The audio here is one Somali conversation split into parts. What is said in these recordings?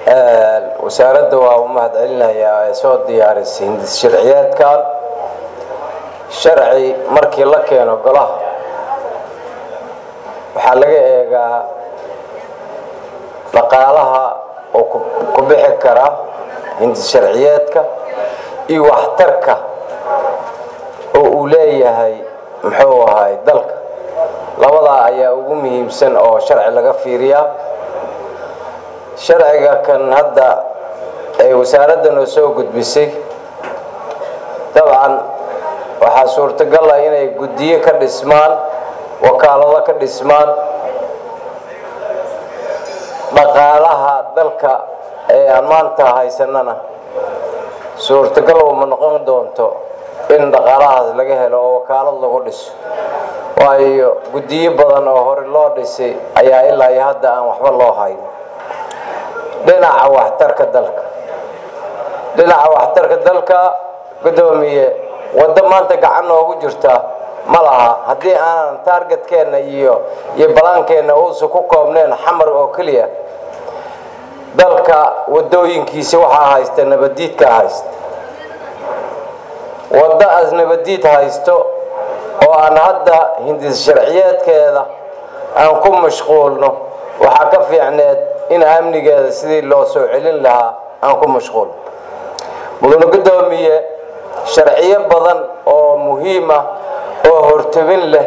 wasaaradda waa u mahad celinayaa ee soo diyaarisay hindis sharciyeedkan sharci markii la keeno golaha waxaa laga eegaa dhaqaalaha oo ku bixi kara hindis sharciyeedka iyo waxtarka oo uu leeyahay muxuu ahay dalka labadaa ayaa ugu muhiimsan oo sharci laga fiiriyaa sharciga kan hadda ee wasaaradda noo soo gudbisay dabcan waxaa suurtagal ah inay guddiyo ka dhismaan wakaalado ka dhismaan dhaqaalaha dalka ee aan maanta haysanana suurtagal uma noqon doonto in dhaqaalahaas laga helo oo wakaalad lagu dhiso waayo guddiyo badan oo hore loo dhisay ayaa ilaa iyo hadda aan waxba loo hayn dhinaca waxtarka dalka dhinaca waxtarka dalka guddoomiye waddo maanta gacan noogu jirta ma laha haddii aanan taargetkeenna iyo iyo balaankeenna uusan ku koobneen xamar oo keliya dalka wadooyinkiisa waxaa haysta nabadiidka haysta waddo as nabadiid haysto oo aan hadda hindis sharciyeedkeeda aan ku mashquulno waxaa ka fiicneed in amnigeeda sidii loo soo celin lahaa aan ku mashquulno mudane guddoomiye sharciyo badan oo muhiim ah oo hortabin leh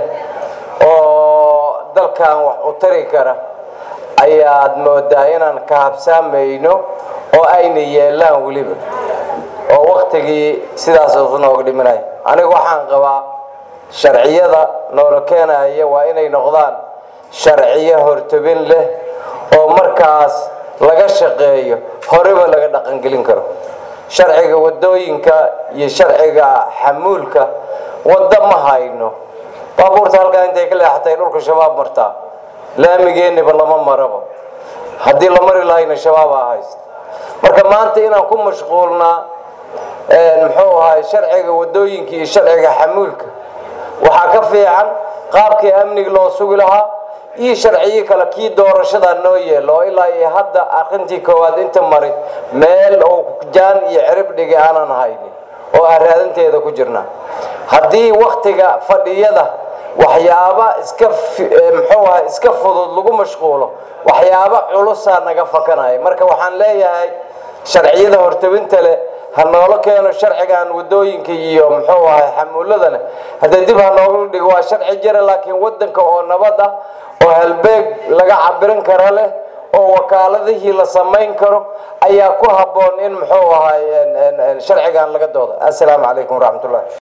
oo dalkan wax u tari kara ayaad moodaa inaan ka habsaamayno oo ayna yeelaan weliba oo waktigii sidaas usu nooga dhimanaya anigu waxaan qabaa sharciyada noola keenaya waa inay noqdaan sharciyo hortabin leh oo markaas laga shaqeeyo horeba laga dhaqangelin karo sharciga wadooyinka iyo sharciga xamuulka waddo ma hayno baabuurta halkaa intay ka leexatay dhulka shabaab martaa laamigeeniba lama marabo haddii la mari lahayna shabaabaa haysta marka maanta inaan ku mashquulnaa muxuu ahay sharciga wadooyinka iyo sharciga xamuulka waxaa ka fiican qaabkii amniga loo sugi lahaa iyo sharciyo kale kii doorashada noo yeelo oo ilaa iyo hadda aqrintii koowaad inta maray meel oo jaan iyo cirib dhigi aanan haynin oo aan raadinteeda ku jirna haddii waktiga fadhiyada waxyaaba iska muxuu ahay iska fudud lagu mashquulo waxyaaba culusaa naga fakanaya marka waxaan leeyahay sharciyada hortabinta leh ha noola keeno sharcigan wadooyinka iyo muxuu ahay xamuuladana haddee dib ha noogala dhigo waa sharci jira laakiin wadanka oo nabad ah oo halbeeg laga cabirin kara leh oo wakaaladihii la samayn karo ayaa ku habboon in muxuu ahay sharcigan laga dooda assalaamu calaykum waraxmatullah